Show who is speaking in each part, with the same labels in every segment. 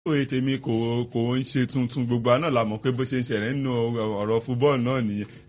Speaker 1: òye tèmi kò kò ń ṣe tuntun gbogbo àná la mọ̀ pé bó ṣe ń ṣẹlẹ̀ nínú ọ̀rọ̀ fúbọ́ọ̀lù náà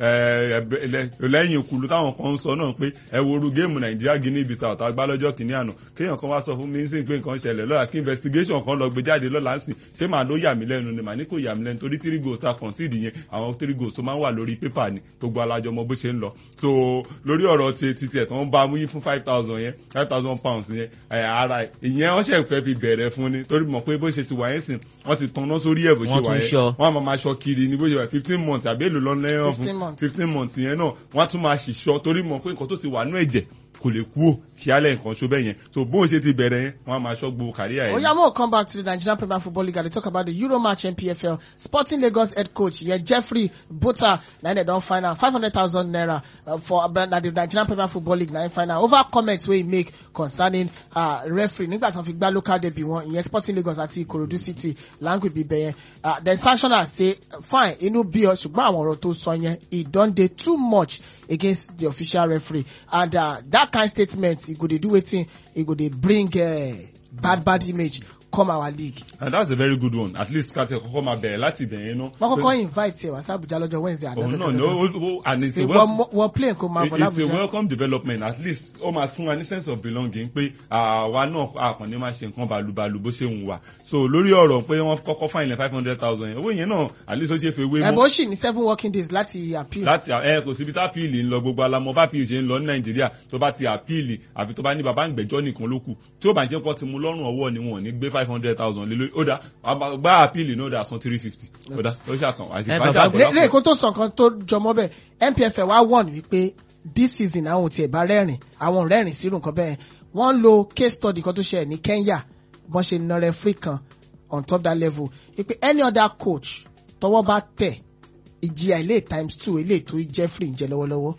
Speaker 1: nìyẹn lẹ́yìn ìkùlù táwọn kan ń sọ náà pé ẹ wo oru géèmù nàìjíríà guinea bissau tá a gbá lọ́jọ́ kìíní àná kéèyàn kan wá sọ fún mi ń sìn pé nǹkan ṣẹlẹ̀ lọ́la kí investigation kan lọ gbé jáde lọ́la ń sìn ṣé màá ló yà mí lẹ́nu ni màá ní kò yà mí lẹ́nu torí three goals ta concede yẹn àwọn three goals tó máa ń wà lórí pépà ni gbogbo alájọ mọ bó ṣe ń lọ so lórí ọ̀rọ̀ ti ti tiẹ̀ tó ń bá mú yín fún five thousand yẹn five thousand pounds yẹn ara ìyẹn wọ́n ṣẹ̀ fẹ́ fi bẹ̀rẹ̀ fún ni torí mọ̀ pé bó ṣe ti wà yẹn sìn wọ́n ti tanná sórí ẹ̀ bó ṣe wà yẹn wọ́n á máa ṣọ kiri ní bó ṣe wà fifteen months àbí èlò lọ́nà ẹ̀yàn fún fifteen months yẹn náà wọ́n á tún máa ṣìṣọ́ torí mọ̀ pé nǹkan tó ti wà nú ẹ̀jẹ̀ kò lè kú ò kí alẹ́ nǹkan ṣó bẹ́ẹ̀ yẹn so bóun ṣe ti bẹ̀rẹ̀ yẹn wọ́n á máa ṣọ́ gbogbo kàríyà yẹn.
Speaker 2: oya mo come back to the Nigerian Premier Football League and they talk about the Euro match NPFL Sporting Lagos head coach yẹn Jeffrey Bota na dem don find am five hundred thousand naira uh, for na the Nigerian Premier Football League na im find am over comments wey he make concerning uh, referee nígbà tí wọ́n fi gbá local derby wọn ìyẹn Sporting Lagos àti Ikorodu City language bíbẹ yẹn uh, the sanctioner say fine inú bí ọ ṣùgbọ́n àwọn ọ̀rọ̀ tó sọ yẹn e don dey too much against the official referee and uh, that kind statement e go dey do wetin e go dey bring uh, bad bad image come our league.
Speaker 1: and that's a very good one at least kàtẹ́ kọ́kọ́ máa bẹ̀rẹ̀ láti bẹ̀rẹ̀ náà.
Speaker 2: wọ́n kọ́kọ́ invite ẹ̀ wá sí Abuja lọ́jọ́ Wednesday àná.
Speaker 1: òun náà ni ó and it's a
Speaker 2: well wọ́n plane kò máa bọ̀
Speaker 1: it's a
Speaker 2: l'Abuja.
Speaker 1: welcome development at least ó máa fún wa ní sense of belonging pé àwa náà àkànní máa ṣe nǹkan balùbalù bó ṣe ń wà so lórí ọ̀rọ̀ pé wọ́n kọ́kọ́ fine ilẹ̀ five hundred thousand yẹn owó yẹn náà at least ó ṣe fẹ́ wé mọ́.
Speaker 2: ẹ̀bùn ó sì ní seven working days láti appeal.
Speaker 1: láti ẹ kò síbi tá appeal ń lọ gbogbo alamọ bá appeal ṣe ń lọ ní nàìjíríà tó bá ti appeal àfi tó bá ní bàbá ìgbẹ́jọ́ nìkan ló kù tí ó bá jẹ́ pọ́ ti mú lọ́rùn ọwọ́ ni wọn ò ní gbé five hundred thousand lé lórí ó dá gbá appeal náà dá san three fifty ó dá ó ṣàkàn àti ìbájá àbọ̀dá
Speaker 2: lè kó tó sọ nǹkan tó jọmọ́ bẹ́ẹ̀ NPFL wá wọ̀n wípé this season àwọn ò tiẹ̀ bá rẹ́rìn àwọn ò rẹ́rìn sírù nǹkan bẹ́ẹ̀ wọ́n lo case study kan tó ṣẹlẹ̀ ní Kenya bọ́n ṣe na referee kan on top that level wípé any other coach tọwọ́ bá tẹ̀ ìjìyà ilé times two ilé tó Jeffrey ń jẹ lọ́wọ́lọ́wọ́.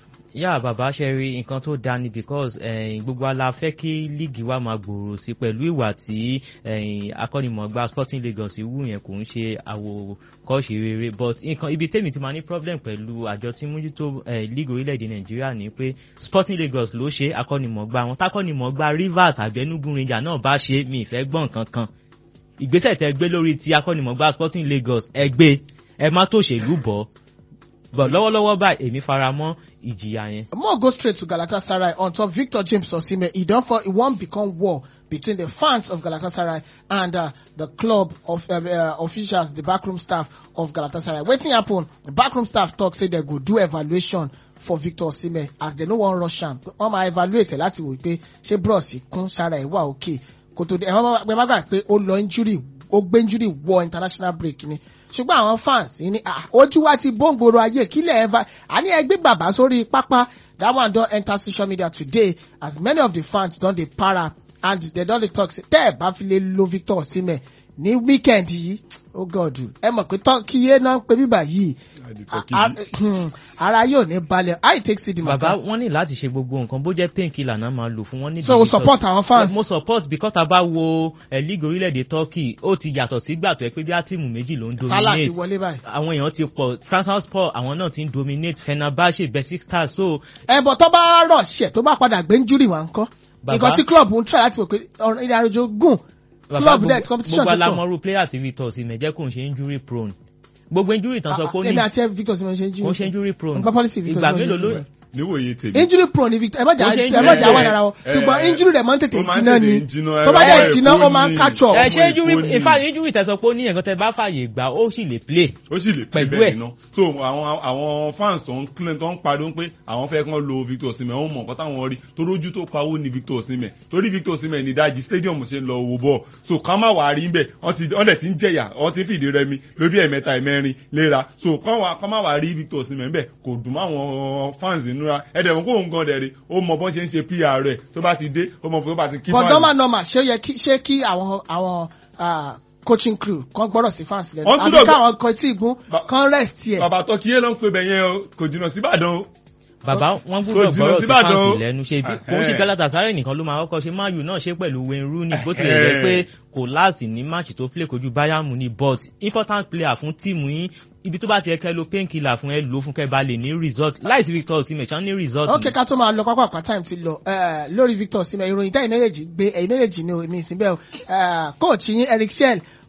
Speaker 3: yá bàbá ṣe rí nǹkan tó dáa ni because eh, gbogbo ala fẹ́ kí líìgì wa máa gbòòrò sí pẹ̀lú ìwà tí eh, akọ́nimọ̀ọ́gbá Sporting Lagos wù yẹn kò ń ṣe àwòkọ́ṣe rere but nǹkan ibi tèmi ti máa ní problem pẹ̀lú àjọ tí mójútó eh, líìgì orílẹ̀-èdè Nàìjíríà ni pé Sporting Lagos ló ṣe akọ́nimọ̀ọ́gbá wọn tákọ́nimọ̀ọ́gbá Rivers àbẹ́nugun Ranger náà bá ṣe mi ìfẹ́ gbọ́n kankan ìgbésẹ̀ tẹ gbé lórí ti akọ́nimọ̀ọ́gbá Sporting Lagos ẹ gbé ẹ má tòṣèlú bọ̀ but lọ́wọ́lọ́wọ́ báyìí èmi fara mọ́ ìjìyà yẹn.
Speaker 2: More go straight to Galatasaray on top Victor James Osimhen. E don for e wan become war between the fans of Galatasaray and uh, the club of uh, uh, officials, the backroom staff of Galatasaray. Wetin happen? The backroom staff talk say they go do evaluation for Victor Osimhen as they no wan rush am. Wọ́n máa evaluate ẹ̀ láti wò pé ṣé bros kún sára ẹ̀ wà òkè. Kò tó dé ẹ̀ wọ́n máa gbà pé ó lọ injury ó gbé injury wọ international break ni ṣùgbọ́n àwọn fans ní ojú wa ti bóńgbòrò ayé kílẹ̀ ẹ̀fà àní ẹgbẹ́ bàbá sórí pápá that one don enter social media today as many of the fans don dey para and they don dey talk say tẹ́ ẹ̀ bá fi lè lo Victor Osimhen ní weekend yìí oh god ẹ mọ̀ pé kíyé náà ń pe bíbà yìí ara yóò ní balẹ̀ how you take see the matter.
Speaker 3: bàbá wọn ní láti ṣe gbogbo nǹkan bó jẹ́ painkiller náà máa lò fún wọn ní.
Speaker 2: so o support àwọn fans.
Speaker 3: mo support because tá a bá wo league orílẹ̀-èdè Turkey ó ti yàtọ̀ sígbà tó ẹ pé bí á tíìmù méjì ló ń dominate.
Speaker 2: Salah ti wọlé báyìí.
Speaker 3: àwọn èèyàn ti pọ̀ Trabzonspor àwọn náà ti ń dominate Fenerbahce Besiktas so.
Speaker 2: ẹ bọ̀ tó bá rọ̀ ṣẹ̀ tó bá padà gbé injury wá ń kọ́ nǹkan tí club ń try láti wò pé ìrìn àjò gùn club net competition
Speaker 3: gbogbo alamọru player ti Victor Osimhen jẹ́ kò ń ṣe injury prone gbogbo injury tán sọ pé ó ní
Speaker 2: èmi àti Victor Osimhen ṣe injury
Speaker 3: kò ń ṣe injury prone
Speaker 2: nípa policy Victor
Speaker 3: ìgbà
Speaker 2: Osimhen
Speaker 3: mélòó ló
Speaker 2: injury
Speaker 1: níwòye tèmi.
Speaker 2: injury prone ni Victor ẹ má jà
Speaker 3: Ó ṣe
Speaker 2: ẹ má jà
Speaker 3: injury
Speaker 2: wà lára wọn
Speaker 1: eh,
Speaker 2: ṣùgbọ́n
Speaker 1: eh,
Speaker 2: injury rẹ̀ máa ń tètè
Speaker 1: ó máa ń
Speaker 2: jiná ni
Speaker 1: tètè jiná,
Speaker 2: tó bá
Speaker 1: ẹ
Speaker 2: dẹ̀
Speaker 1: wá
Speaker 2: jiná
Speaker 1: èkó
Speaker 2: ó máa ń
Speaker 1: ní-
Speaker 2: catch up.
Speaker 3: ẹ ṣe
Speaker 1: Ọmọ
Speaker 3: injury
Speaker 1: Èkó ni.
Speaker 3: in fact injury tẹ sọ pé ó ní ẹ̀kan tẹ bá fàyè gbà ó sì lè play.
Speaker 1: ó sì lè pè
Speaker 3: Pẹ̀lú
Speaker 1: bẹ́ẹ̀
Speaker 3: ẹ̀.
Speaker 1: iná so àwọn àwọn fans tó ń claim tó ń pariwo pé àwọn fẹ́ kán lo Victor Osimhen ó mọ̀ nǹkan táwọn rí tó rójú tó pawó ní Victor Osimhen torí Victor Osimhen ní ìdajì stadium ṣe ń lọ owó bọ̀ so ká má wàá rí ń bẹ̀ wọ́n ti wọ́n dẹ̀ ti ń jẹ̀yà wọ́n ti ń fìdí rẹmi lórí ẹ̀mẹ́ta ẹ̀mẹ́rin léra so ká wá- ká má wàá rí Victor Osimhen bẹ̀ kò dùn mọ́ àwọn fans nínúra ẹ̀dẹ̀ wọn kó òun gan dẹ̀ rí ó mọ bọ́n ṣe ń ṣe PR rẹ̀ tó bá ti dé ó mọ bó bá ti kí
Speaker 2: but
Speaker 1: fans.
Speaker 2: normal normal ṣé ó yẹ kí ṣé kí àwọn àwọn ah, coaching crew kan gbọ́dọ̀ sí fans lẹ́nu
Speaker 1: Wọ́n
Speaker 2: àbí
Speaker 1: gbọ́dọ̀-
Speaker 2: káwọn kan tí ìgún
Speaker 1: Ba-
Speaker 2: kan rest yẹ.
Speaker 1: bàbá tọkíyé ló ń pè bẹ̀yẹn o kò jìnnà síbàdàn o
Speaker 3: bàbá wọn
Speaker 1: So,
Speaker 3: gbúdọ̀
Speaker 1: jìnnà
Speaker 3: gbọ́rọ̀ sí
Speaker 1: síbàdàn o.
Speaker 3: fáǹsì lẹ́nu ṣe bí kò ń ṣe
Speaker 1: Ẹhẹ́.
Speaker 3: Galatasaray nìkan ló máa kọ́kọ́ ṣe Man U náà ṣe pẹ̀lú Wayne Rooney bó tilẹ̀ jẹ́
Speaker 1: Ẹhẹ́.
Speaker 3: pé kò láàsì ní match tó play kojú Bayern Munich but important player fún tíìmù yín ibi tó bá ti yẹ kẹ́ lo painkiller fún ẹ lò fún kẹ́ bá lè ní result láìsí Victor Osimhen ṣán ní result.
Speaker 2: ok ká tó máa lọ pápá àpá time ti lọ eh, lórí Victor Osimhen ìròyìn táyì méjèèjì gbé ẹ̀yìn méjèèjì ní omi ìsìn bẹ́ẹ̀ o Eh, coach yín Eric Shell